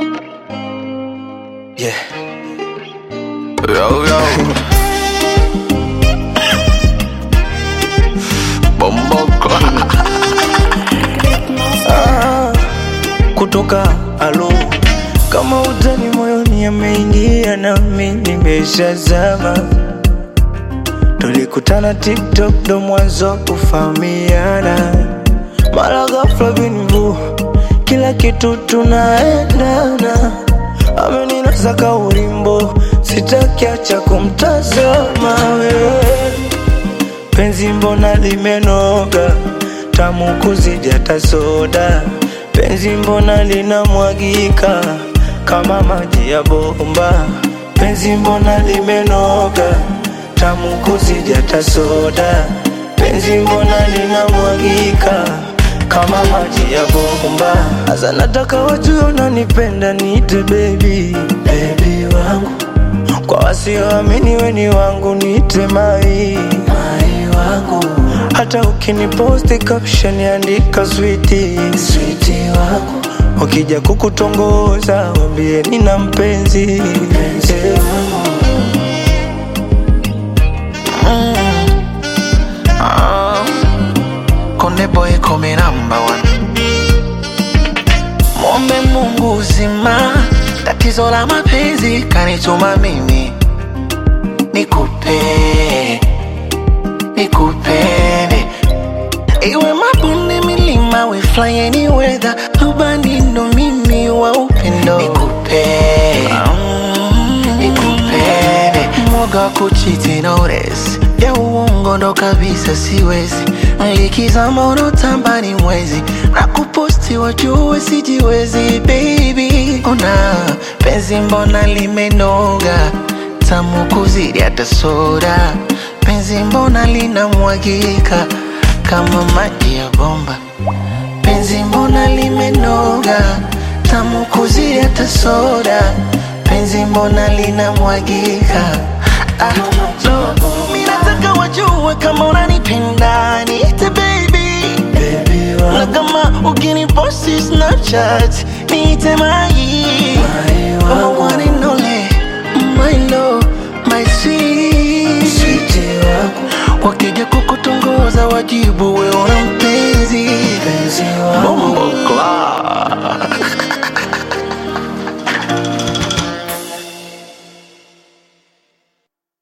Yeah. Yo, yo. Bomboko. ah, kutoka alo kama utani moyoni ameingia nami nimeshazama tulikutana tiktok ndo mwanzo wa kufahamiana mara ghafla binvu kila kitu tunaendana ameninasa ka ulimbo sitakiacha kumtazama wewe penzi mbona limenoga tamu kuzidi hata soda penzi mbona linamwagika kama maji ya bomba penzi mbona limenoga tamu kuzidi hata soda penzi mbona linamwagika kama maji ya bomba hasa nataka wajue unanipenda niite baby baby wangu kwa wasioamini weni wangu niite mai mai wangu hata ukiniposti caption andika switi switi wangu wakija kukutongoza wambie nina mpenzi mpenzi wangu Ah, Konde boy come number one. Mwombe Mungu uzima, tatizo la mapenzi kanituma mimi nikupe nikupende, iwe mabonde, milima, we fly any weather, rubani ndo mimi wa upendo nikupe nikupende, mwoga wa kuchiti notice ya uongo ndo kabisa siwezi, likizama unotamba ni mwezi na kuposti wajue sijiwezi baby, ona penzi mbona limenoga tamu kuzidi hata soda, penzi mbona linamwagika kama maji ya bomba, penzi mbona limenoga tamu kuzidi hata soda, penzi mbona linamwagika ah, no. Mimi nataka wajue kama unanipenda niite baby baby na wangu kama ukiniposti Snapchat niite mai Mai wangu. Kama one and only, my love, my sweet switi wangu wakija kukutongoza wajibu we unampe